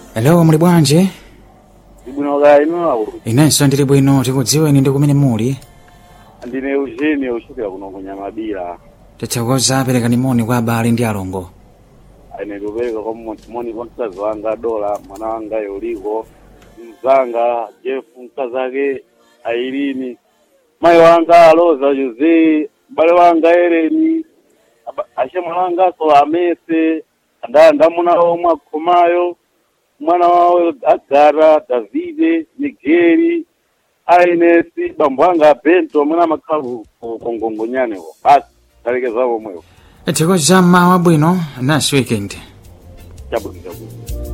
Hello, muli bwanji? Ibwino kaya inu awo. Inenso ndili bwino tikudziweni ndi kumene muli. Ndine Eugene uchokera kuno kunyamabira. Tithokoza aperekani moni kwa abale ndi alongo. Ine ndikupereka kwa moni kwa mkazi wanga Dola, mwana wanga Yoliko, mzanga Jeff, mkazi wake Airini, mayi wanga Aloza Jose, mbale wanga Ereni, aba- ashemwe wanga so Amese, nda ndamuna omwe akhomayo, mwana wawo Agara, Davide, Migeri, Ainesi, bambo wanga Bento, mwana amakhala ku ku- ku Ngongonyane basi talekeza omwewo Tithokoza mmawa bwino, nice weekend. chabwino chabwino